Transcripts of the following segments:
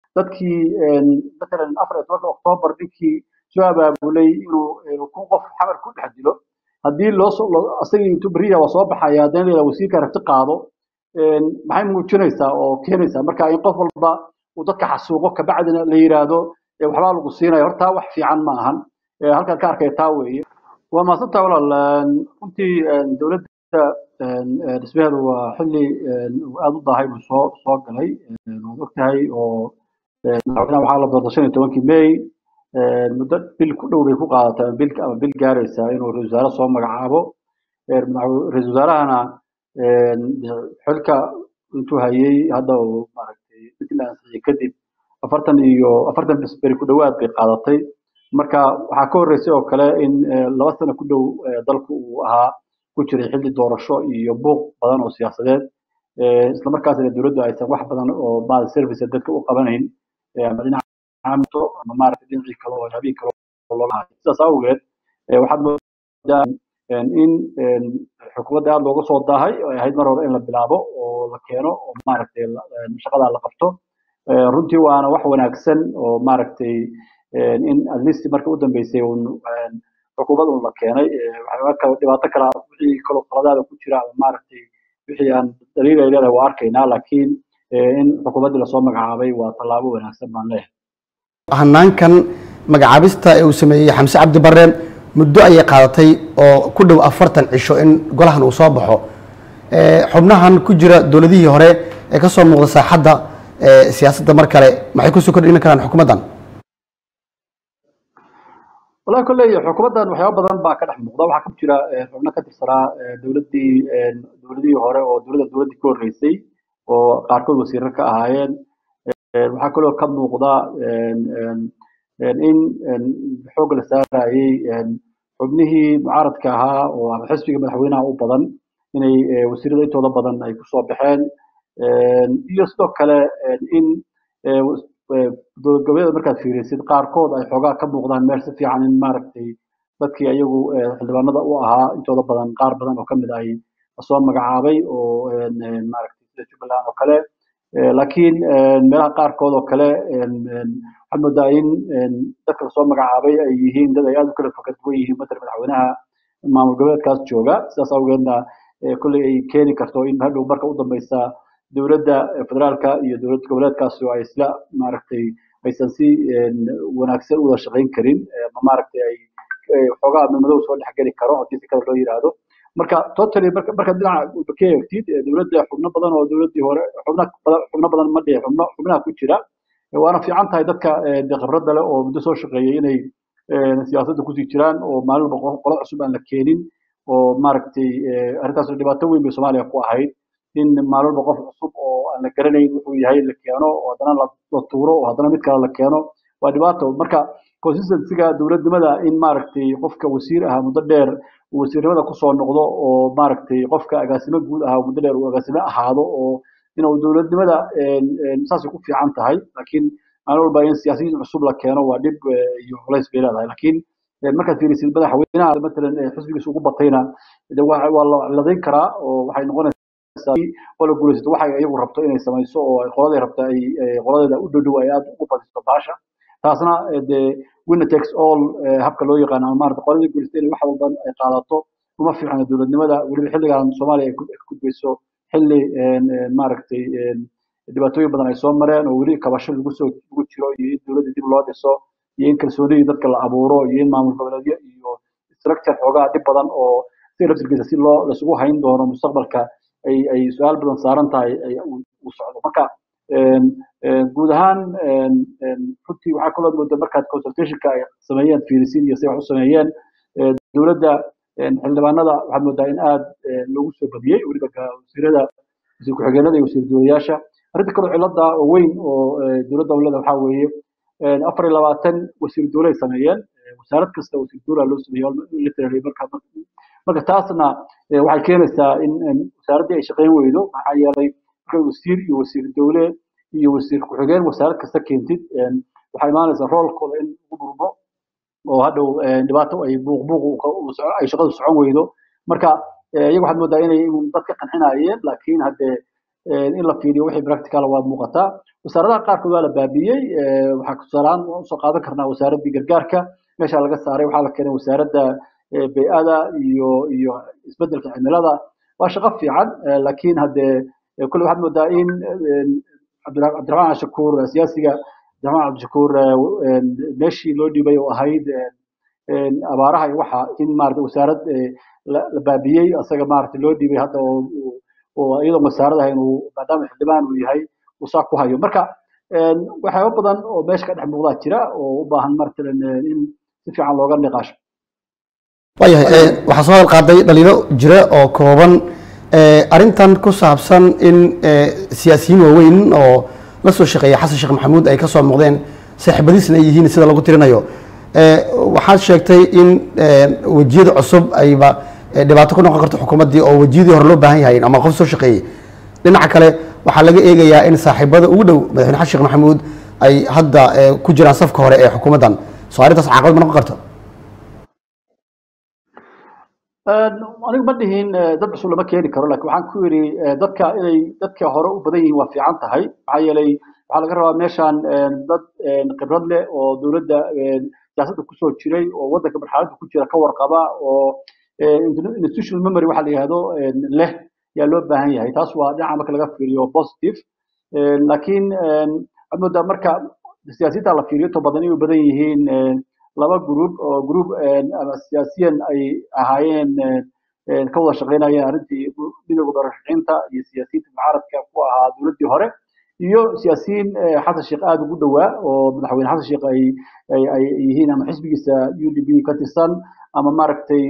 dadkii matalan afar iyo tobanka oktoobar ninkii soo abaabulay inuu kun qof xamar ku dhex dilo haddii loo soo asagii intuu beriya waa soo baxaya haddana la wasiirka rabti qaado maxay muujinaysaa oo keenaysaa marka in qof walba uu dadka xasuuqo kabacdina la yiraahdo waxbaa lagu siinaya horta wax fiican ma ahan halkaan ka arkaya taa weeye waa mahadsantaa walaal runtii dowladda dhismaheedu waa xilli aada u daahay buu soo soo galay waad ogtahay oo madaxweynaha waxaa la doortay shan iyo tobankii may muddo bil ku dhow bay ku qaadatay ama bil ama bil gaaraysaa inuu ra-isul wasaare soo magacaabo ra-isul wasaarahana xilka intuu hayay hadda uu maaragtay intii la ansixiyey kadib afartan iyo afartan beri ku dhowaad bay qaadatay marka waxaa ka horreysay oo kale in laba sano ku dhow dalku uu ahaa ku jiray xilli doorasho iyo buuq badan oo siyaasadeed isla markaasna dowladdu aysan wax badan oo maaragtay service dadka u qabanayn ama dhinaca caamto ama maaragtay dhinacii kale oo habeen kale oo looga hayo sidaas awgeed waxaad moodaa in xukuumadda aada looga soo daahay oo ay ahayd mar hore in la bilaabo oo la keeno oo maaragtay shaqadaa la qabto runtii waana wax wanaagsan oo maaragtay in at least marka u dambeysay un xukuumad un la keenay waxyaaba dhibaato kala wixii kaloo qaladaada ku jira ama maaragtay wixii aan daliil ay leedahay waa arkaynaa laakiin in xukuumaddii lasoo magacaabay waa tallaabo wanaagsan baan leeyahay hanaankan magacaabista ee uu sameeyey xamse cabdi bare muddo ayay qaadatay oo ku dhow afartan cisho in golahan uu soo baxo xubnahan ku jira dowladihii hore ee ka soo muuqda saaxadda siyaasadda mar kale maxay kusoo kordhin karaan xukuumaddan wallahi kolley xukuumaddan waxyaaba badan baa ka dhex muuqda waxaa ka jira xubno ka tirsanaa dowladdii dowladihii hore oo dowladda dowladdii ka horreysay oo qaarkood wasiirar ka ahaayeen waxaa kaloo ka muuqda in xoog la saarayey xubnihii mucaaradka ahaa oo ama xisbiga madaxweynaha u badan inay wasiirada intooda badan ay kusoo baxeen iyo sidoo kale in dowlad goboleeda markaad fiirisid qaarkood ay xoogaa ka muuqdaan meel si fiican in maaragtay dadkii ayagu xildhibaanada u ahaa intooda badan qaar badan oo kamid ay soo magacaabay oo maaragtay sida jubbaland oo kale laakiin meelaha qaarkood oo kale waxaad moodaa in dadka lasoo magacaabay ay yihiin dad ay aada u kala fakar duwan yihiin matala madaxweynaha maamul goboleedkaas jooga sidaas awgeedna kolley ay keeni karto in hadhow marka u dambeysa dowladda federaalka iyo dowlad goboleedkaasi oo ay isla maaragtay aysan si wanaagsan u wada shaqayn karin ma maaragtay ay xoogaa madow soo dhexgeli karo haddii si kale loo yiraahdo marka totally marka marka dhinaca ka eegtid dowladda xubno badan oo dowladdii hore xubno badan xubno badan ma dhihi xubno xubnaha ku jira waana fiican tahay dadka khibradda leh oo muddo soo shaqeeyay inay siyaasadda kusii jiraan oo maalin walba qolo cusub aan la keenin oo maaragtay arrintaas dhibaato weyn bay soomaaliya ku ahayd in maalin walba qof cusub oo aan la garanayn wuxuu yahay la keeno oo haddana la tuuro oo haddana mid kale la keeno waa dhibaato marka consistencyga dowladnimada in maaragtay qofka wasiir ahaa muddo dheer uu wasiirnimada kusoo noqdo oo maaragtay qofka agaasimo guud ahaa muddo dheer uu agaasimo ahaado oo inuu dowladnimada saasay ku fiican tahay laakiin maalin walba in siyaasiyiin cusub la keeno waa dhib iyo culays bay leedahay laakiin markaad fiirisid madaxweynaha matalan xisbigiisa ugu batayna waa la ladayn karaa oo waxay noqonaysaa qola guulaysato waxay iyagu rabto inay samayso oo ay qoladay rabta ay qoladeeda u dhow dhow ay aada ugu badiso baasha taasna dee winner takes all habka loo yaqaano ama maarata qoladii guulaysata inay wax walban ay qaadato uma fiicna dowladnimada weliba xilligan soomaaliya ay ku gudbayso xilli maaragtay dhibaatooyin badan ay soo mareen oo weli kabasho lagu soo lagu jiro iyo in dowladda dib loo dhiso iyo in kalsoonidii dadka la abuuro iyo in maamul goboleedyo iyo structure xoogaa dhib badan oo si laftirkiisa si loo laisugu hayn doono mustaqbalka ay ay su-aal badan saaran tahay ay u socdo marka guud ahaan runtii waxaa kaloo mooda markaad consultationka ay sameeyeen fiirisin iyo say wax u sameeyeen dowladda xildhibaanada waxaad moodaa in aada loogu soo badiyey weliba wasiirada wasiir ku-xigeenada iyo wasiir dowlayaasha arrinta kaloo cilada oo weyn oo dowladda dowlada waxaa weeye afar iyo labaatan wasiir dowle ay sameeyeen wasaarad kasta wasiir dowla loo sameeyo literally marka marka taasna waxay keenaysaa in wasaaraddii ay shaqayn weydo maxaa yeelay marka wasiir iyo wasiir dowle iyo wasiir ku-xigeen wasaarad kasta keentid waxaa imaanaysaa roolkooda in lagu burbo oo hadhow dhibaato ay buuq buuq ay shaqadu socon weydo marka iyaga waxaad moodaa inay dadka qancinayeen laakiin haddee in la fiiriyo wixii practical waa muuqataa wasaaradaha qaarkood waa la baabiyey waxaa tusaalehaan usoo qaadan karnaa wasaaraddii gargaarka meesha laga saaray waxaa la keenay wasaaradda bey-ada iyo iyo isbedelka cimilada waa shaqo fiican laakiin haddee kulle waxaad moodaa in cabdiraxmaan cabdishakuur siyaasiga cabdiraxmaan cabdishakuur meeshii loo dhiibay oo ahayd abaaraha iyo waxa in maarata wasaarad la baabiyey asaga maarata loo dhiibay hadda oo oo iyadoo wasaarad ahayn uu maadaama xildhibaan uu yahay uu saa ku hayo marka waxyaaba badan oo meesha ka dhex muuqdaa jira oo u baahan matalan in si fiican looga niqaasho waayahay waxaa soo hadal qaaday dhaliilo jira oo kooban arrintan ku saabsan in siyaasiyiin waaweyn oo la soo shaqeeya xasan sheekh maxamuud ay ka soo muuqdeen saaxiibadiisna ay yihiin sida lagu tirinayo waxaad sheegtay in wejiyada cusub ayba dhibaato ku noqon karto xukuumaddii oo wejiyadii hore loo baahan yahay ama qof soo shaqeeyey dhinaca kale waxaa laga eegayaa in saaxiibada ugu dhow madaxweyne xasan sheekh maxamuud ay hadda ku jiraan safka hore ee xukuumaddan soo arrintaas caqabad ma noqon karto anigu ma dhihin dad cusub lama keeni karo lakin waxaan ku yidhi dadka inay dadka hore u badan yihiin waa fiican tahay maxaa yeelay waxaa laga rabaa meeshan dad khibrad leh oo dowladda siyaasadda kusoo jiray oo waddanka marxaladda ku jira ka warqaba oo institutional memory waxa la yihahdo leh yaa loo baahan yahay taas waa dhinaca marka laga fiiriyo positive laakiin waxaad moodaa marka siyaasiyiinta la fiiriyo to badan inay u badan yihiin laba group oo group ama siyaasiyan ay ahaayeen ka wada shaqaynayeen arrintii midowga doorashaciinta iyo siyaasiyiinta mucaaradka ku ahaa dowladdii hore iyo siyaasiyiin xasan sheekh aada ugu dhowaa oo madaxweyne xasan sheekh ay ay ay yihiin ama xisbigiisa u d b ka tirsan ama maaragtay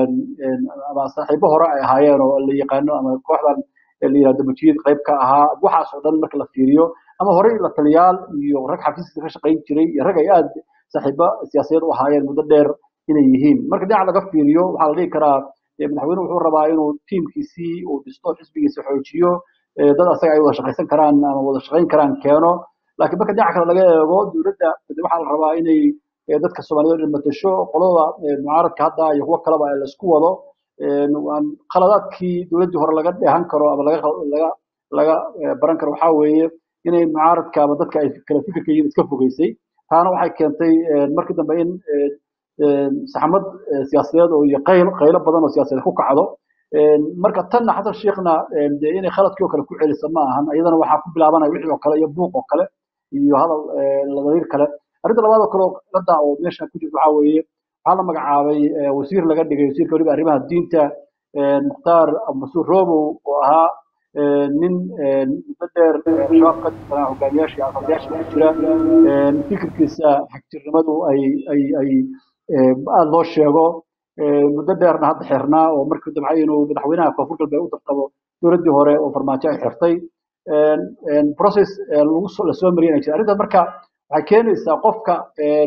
ama saaxiibo hore ay ahaayeen oo la yaqaano ama kooxdan la yihahdo mujiyid qayb ka ahaa waxaas oo dhan marka la fiiriyo ama horey la taliyaal iyo rag xafiiska ka shaqayn jiray iyo rag ay aada saaxiibo siyaasadeed u ahaayeen muddo dheer inay yihiin marka dhinaca laga fiiriyo waxaa la dhihi karaa madaxweyne wuxuu rabaa inuu tiimkiisii uu dhisto xisbigiisa xoojiyo dad asaga ay wada shaqaysan karaan ama wada shaqayn karaan keeno laakiin marka dhinaca kale laga eego dowladda waxaa la rabaa inay dadka soomaaliyed dhan matasho qolada mucaaradka hadda iyo kuwo kaleba la isku wado khaladaadkii dowladdii hore laga dheehan karo ama laga laga laga baran karo waxaa weeye inay mucaaradka ama dadka ay kala fikirka yihiin iska fogeysay taana waxay keentay markii dambe in saxmad siyaasadeed oo iyo qayl qaylo badan oo siyaasadeed ku kacdo marka tanna xasan sheekhna de inay khaladkii oo kale ku celisa ma ahan iyadana waxaa ku bilaabanaya wixii oo kale iyo buuq oo kale iyo hadal ladariir kale arrinta labaad oo kale oo qilada oo meesha ku jirta waxaa weeye waxaa la magacaabay wasiir laga dhigay wasiirka weliba arrimaha diinta mukhtaar masuur robow oo ahaa nin muddo dheer shabaab ka tirsanaa hogaamiyaasha iyo aqalyaasha ku jira fikirkiisa xagjirnimadu ay ay ay aada loo sheego muddo dheerna hadda xirnaa oo markii damcay inuu madaxweynaha koonfur galbeed u tartamo dowladdii hore oo farmaajo ay xirtay process lagu lasoo mariyay jira arrinta marka waxay keenaysaa qofka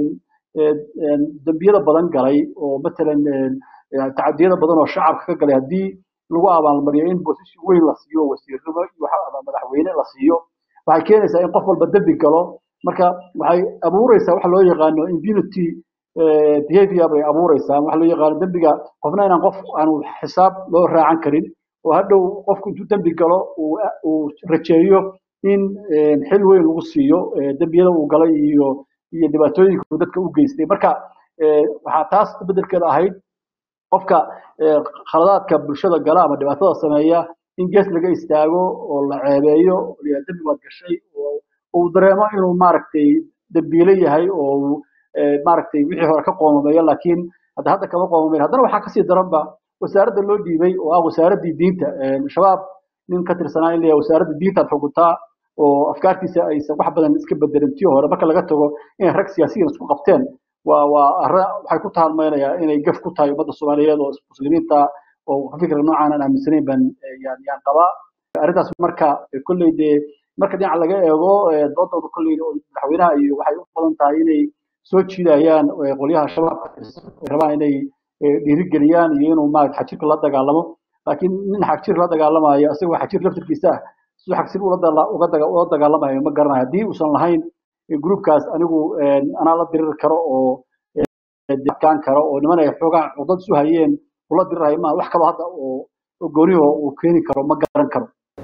dembiyada badan galay oo matalan tacadiyada badan oo shacabka ka galay haddii lagu abaalmariyo in position weyn la siiyo wasiirnimo ama madaxweyne la siiyo waxay keenaysaa in qof walba dembi galo marka waxay abuureysaa waxa loo yaqaano impunity behavior bay abuureysaa waxa loo yaqaano dembiga qofna inaan qof aanu xisaab loo raacan karin oo hadhow qofku intuu dembi galo uu rajeeyo in xil weyn lagu siiyo dembiyada uu galay iyo iyo dhibaatooyinka uu dadka u geystay marka waxaa taas bedelkeeda ahayd qofka khaladaadka bulshada gala ama dhibaatada sameeya in gees laga istaago oo la ceebeeyo dembi baad gashay oo uu dareemo inuu maaragtay dembiile yahay oo maaragtay wixii hore ka qoomameeyo laakiin hadda hadda kama qoomameyn haddana waxaa kasii daranba wasaaradda loo dhiibay oo ah wasaaraddii diinta shabaab nin ka tirsanaa in la wasaaradda diintaad xukuntaa oo afkaartiisa aysan wax badan iska bedelin tii hore marka laga tago inay rag siyaasiyiin isku qabteen waa waa arrin waxay ku taalmaynayaa inay gaf ku tahay ummadda soomaaliyeed oo muslimiinta oo fikra noocaan aan aaminsanayn baan yaan yaan qabaa arrintaas marka kolley dee marka dhinaca laga eego doodooda kolley madaxweynaha iyo waxay u badan tahay inay soo jiidayaan qolyaha shabaabka rabaan inay dhiirigeliyaan iyo inuu maarata xajirka la dagaalamo laakiin nin xagjir la dagaalamayo isagoo xagjir laftirkiisa ah siduu xagjir ula dagaalamayo ma garanayo haddii uusan lahayn groupkaas anigu anaa la diriri karo oo adkaan karo oo niman ay xoogaa cudad isu hayeen ula dirirayo maa wax kaloo hadda oo gooniho uu keeni karo ma garan karo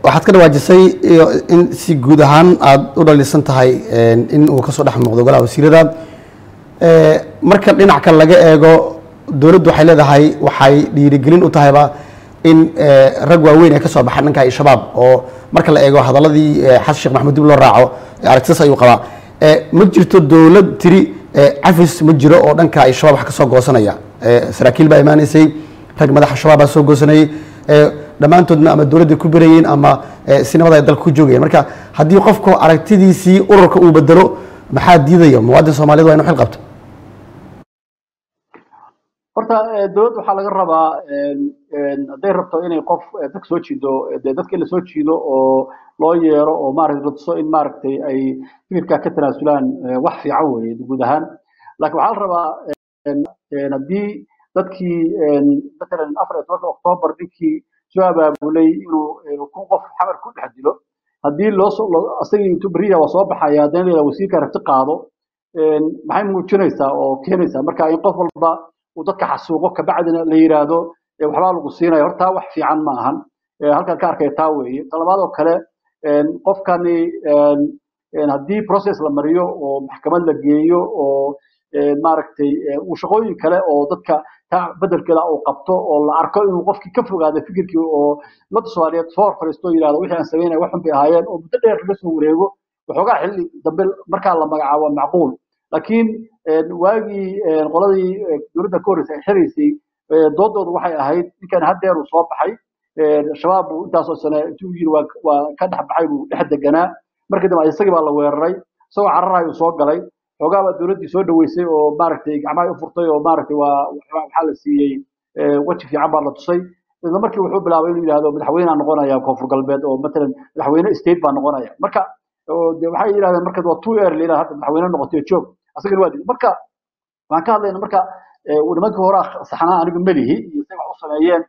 waxaad ka dhawaajisay iyo in si guud ahaan aada u dhalisan tahay in uu kasoo dhex muuqdo golaha wasiirada marka dhinac kale laga eego dowladdu waxay leedahay waxay dhiirigelin u tahayba in rag waaweyn ay ka soo baxaan dhanka al-shabaab oo marka la eego hadaladii xasan sheekh maxamuud dib loo raaco aragtidaas ayuu qabaa ma jirto dowlad tiri cafis ma jiro oo dhanka al-shabaab wax ka soo goosanaya saraakiil baa imaanaysay rag madaxa shabaab baa soo goosanayay dhammaantoodna ama dowladda ku berayeen ama sinimada ay dalka ku joogayeen marka haddii qofku aragtidiisii ururka uu bedelo maxaa diidaya muwaadin soomaaliyed waa inu xil qabto horta dowladda waxaa laga rabaa hadday rabto inay qof dadka soo jiido dee dadka in la soo jiido oo loo yeero oo maaragtay la tuso in maaragtay ay fikirkaa ka tanaasulaan wax fiican weeye guud ahaan laakiin waxaa la rabaa haddii dadkii matalan afar iyo tobanka oktoobar ninkii soo abaabulay inuu kun qof xamar ku dhex dilo haddii loo asagii intuu beriya waa soo baxaya haddana la wasiirka rabti qaado maxay muujinaysaa oo keenaysaa marka in qof walba uu dadka xasuuqo kabacdina la yiraahdo waxbaa lagu siinaya horta wax fiican ma ahan halkan ka arkaya taa weeye talabaad oo kale qofkani haddii process la mariyo oo maxkamad la geeyo oo maaragtay uu shaqooyin kale oo dadka taa bedelkeeda uu qabto oo la arko inuu qofkii ka fogaado fikirkii oo ummadda soomaaliyeed soo hor fariisto oo yidhahdo wixii aan samaynaya waxun bay ahaayeen oo muddo dheer laga soo wareego waxoogaa xilli dambe markaa la magacaabo macquul laakiin waagii qoladii dowladda ka horreysay ay xiraysay doodooda waxay ahayd ninkan haddeer uu soo baxay shabaab buu intaasoo sane intuu yiri waa ka dhex baxay buu dhex deganaa markii dambe isagii baa la weeraray isagoo cararahay uu soo galay xoogaa baa dowladdii soo dhaweysay oo maaragtay gacmaha u furtay oo maaragtay waa waxaa la siiyey weji fiican baa la tusay isla markii wuxuu bilaabay inuu yidhahdo madaxweynea noqonaya koonfur galbeed oo matalan madaxweyne state baa noqonaya marka de waxay yidhahdeen marka waa two early inaad hadda madaxweyne noqotay joog asagana waa diiday marka waxaan ka hadlayna marka nimankii hore saxnaa anigu melihi iyo say wax u sameeyeen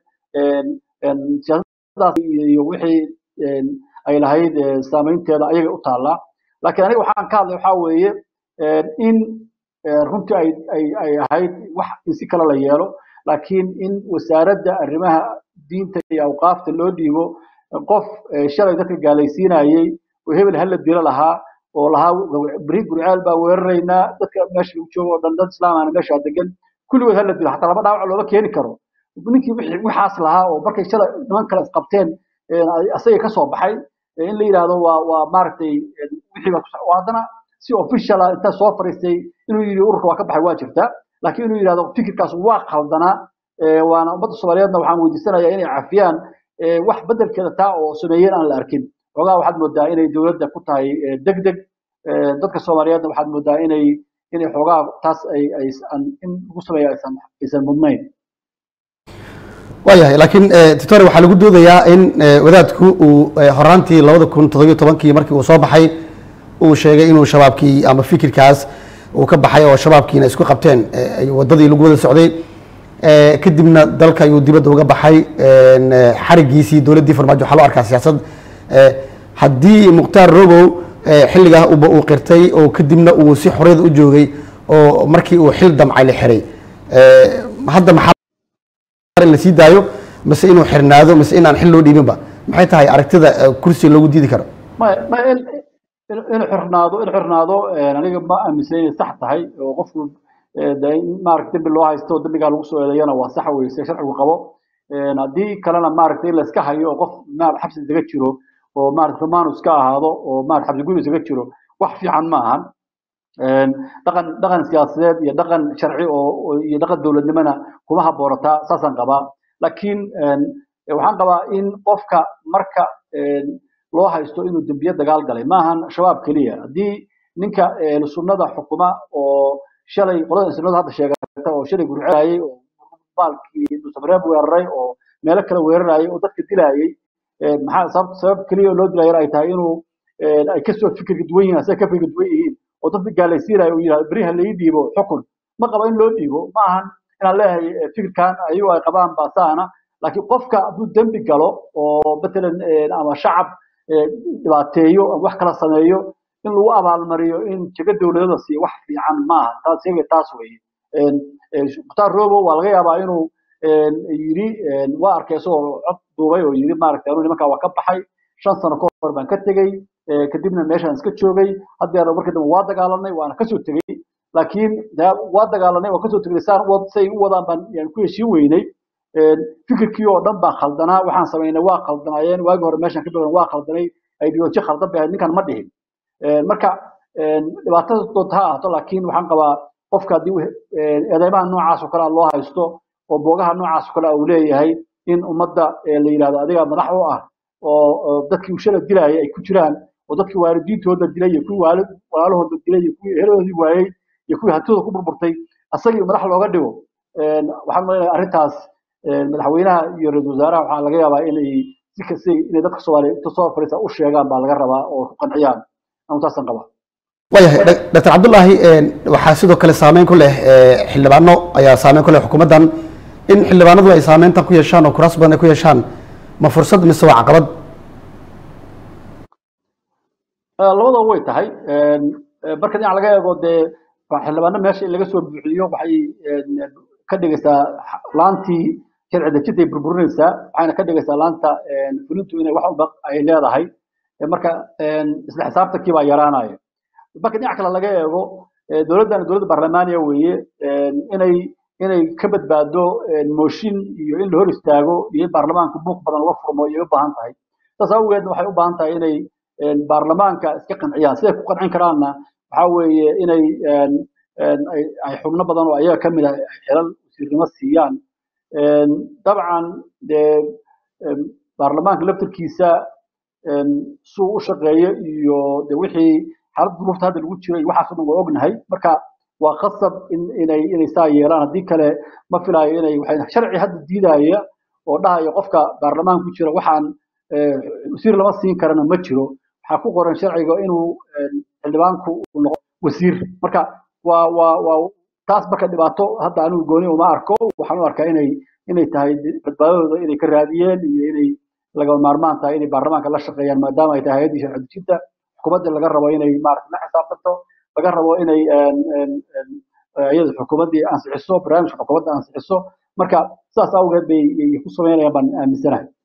siyaasadaas iyo wixii ay lahayd saameynteeda ayaga u taallaa laakiin aniga waxaan ka hadlay waxaa weeye in runtii ay ay ay ahayd wax in si kale la yeelo laakiin in wasaaradda arrimaha diinta iyo awqaafta loo dhiibo qof shalay dadka gaalaysiinayey oo hebel hala dilo lahaa oo lahaa beri gurceel baa weeraraynaa dadka meesha lagu joogo oo dhan dad islaamana meesha degan kulligood hala dilo hataa laba dhaawac looma keeni karo ninkii waxaas lahaa oo markay shalay niman kale isqabteen asaga ka soo baxay in la yidhaahdo waa waa maaragtay wixii baa haddana si official ah intaa soo fariistay inuu yidhi ururka waa ka baxay waa jirtaa laakiin inuu yidhahdo fikirkaas waa qaldanaa waana ummadda soomaaliyeedna waxaan weydiisanayaa inay cafiyaan wax bedelkeeda taa oo sameeyeen aan la arkin xoogaa waxaad moodaa inay dowladda ku tahay deg deg dadka soomaaliyeedna waxaad moodaa inay inay xoogaa taas ay aysan in lagu sameeyo aysan aysan mudnayn waayahay laakiin titore waxaa lagu doodayaa in wadaadku uu horaantii labada kun toddobiyo tobankii markii uu soo baxay uu sheegay inuu shabaabkii ama fikirkaas uu ka baxay oo shabaabkiina isku qabteen wadadii lagu wada socday kadibna dalka ayuu dibadda uga baxay xarigiisii dowladdii farmaajo waxaa loo arkaa siyaasad haddii mukhtaar robow xilligaa uba uu qirtay oo kadibna uu si xorriyada u joogay oo markii uu xil damcay la xiray hadda maxaa in la sii daayo mise inuu xirnaado mise in aan xil loo dhiibinba maxay tahay aragtida kursi loogu diidi karo inuu xirnaado inuu xirnaado aniga ma aaminsan inay sax tahay oo qofku maaragta dembi loo haysto dembigaa lagu soo eedeeyana waa sax weye se sharcigu qabo haddii kalena maaragta in la iska hayo oo qof xabsi isaga jiro oo maarata romanus ka ahaado oo maarata xabsi guri isaga jiro wax fiican ma ahan dhaqan dhaqan siyaasadeed iyo dhaqan sharci oo iyo dhaqan dowladnimona kuma haboonataa saasaan qabaa laakiin waxaan qabaa in qofka marka loo haysto inuu dembiye dagaal galay maahan shabaab keliya haddii ninka sunnada xukuma oo shalay qolada sunnada hadda sheegata oo shalay gurcelayay oo baalkii dusabareeb weeraray oo meelo kale weerarayay oo dadka dilayay maxaa sabab sabab keliya loo dilayo ay tahay inuu ay kasoo fikirka duwan yihiin asaga ka fikirka duwan yihiin oo dadka gaalaysiinayo uu yidhahdo beriha lai dhiibo xukun ma qabo in loo dhiibo ma ahan inaan leeyahay fikirkan ayagu ay qabaan baa saana laakiin qofka hadduu dembi galo oo matalan ama shacab dhibaateeyo ama wax kala sameeyo in lagu abaalmariyo in jago dowladada siiyo wax fiican maaha taas sheegay taas weeye mukhtaar robo waa laga yaabaa inuu yidhi waa arkay isagoo cod duubay oo yidhi maaragtay anuu nimankaa waa ka baxay shan sano ka hor baan ka tegey kadibna meeshaan iska joogay haddeer markii dambe waa dagaalanay waana kasoo tegey laakiin waa dagaalanay waa kasoo tegay saan say u wadaan baan yani ku heshiin weynay fikirkii oo dhan baan khaldanaa waxaan samaynay waa khaldanaayeen waagii hore meeshaan ka bilan waa khaldanay ideoloji khaldan bay ahayd ninkan ma dhihin marka dhibaatada doonta ha ahaato laakiin waxaan qabaa qofka haddii eedeymaha noocaas oo kale loo haysto oo boogaha noocaas oo kale uu leeyahay in ummadda la yidhahdo adiga madax u ah oo dadkii ushala dilaayay ay ku jiraan oo dadkii waalidiintooda dilay iyo kuwii waalid walaalahooda dilay iyo kuwii eheladoodii waayey iyo kuwii hantidooda ku burburtay asagii madax looga dhigo waxaan malaynayaa arrintaas madaxweynaha iyo ra-iisul wasaaraha waxaa laga yaabaa inay si kasta inay dadka soomaaliya inta soo fadhiisa u sheegaan baa laga rabaa oo ku qanciyaan anu taasaan qabaa waayahay doctor cabdullaahi waxaa sidoo kale saameyn ku leh xildhibaano ayaa saameyn ku leh xukuumaddan in xildhibaanadu ay saameyntan ku yeeshaan oo kuraas badan ay ku yeeshaan ma fursad mise waa caqabad labadaba way tahay marka dhinac laga eego dee xildhibaano meesha in laga soo buuxiyo waxay ka dhigaysaa laantii sharci dejintay burburinaysaa waxayna ka dhigaysaa laanta fulintu inay wax walba ay leedahay marka isla xisaabtankii baa yaraanaya marka dhinac kale laga eego dowladdan dowladda baarlamaaniya weeye inay inay ka badbaado mooshin iyo in la hor istaago iyo in baarlamaanka buuq badan laga furmo ayay u baahan tahay saas awgeedna waxay u baahan tahay inay baarlamaanka iska qanciyaan siday ku qancin karaanna waxaa weeye inay ay xubno badan oo ayaga ka mid ah xelal wasiirnimo siiyaan dabcan dee baarlamaanka laftirkiisa suu u shaqeeyo iyo de wixii xaalad duruufta hadda lagu jiro iyo waxaas dhan waa ognahay marka waa khasab in inay inay saa yeelaan haddii kale ma filaayo inay waxay sharci hadda diidaya oo dhahaya qofka baarlamaan ku jira waxaan wasiir lama siin karana ma jiro waxaa ku qoran sharciga inuu xildhibaanku uu noqo wasiir marka waa waa waa taas marka dhibaato hadda anigu gooni uma arko waxaan u arkaa inay inay tahay badbaadadooda inay ka raadiyeen iyo inay lagama maarmaan tahay inay baarlamaanka la shaqeeyaan maadaama ay tahay hay-addii sharci dejinta xukuumadda laga rabo inay maarata la xisaabtanto laga rabo inay iyada xukuumaddii ansixiso barnaamijka xukuumadda ansixiso marka sidaas awgeed bay ku samaynayaan baan aaminsanahay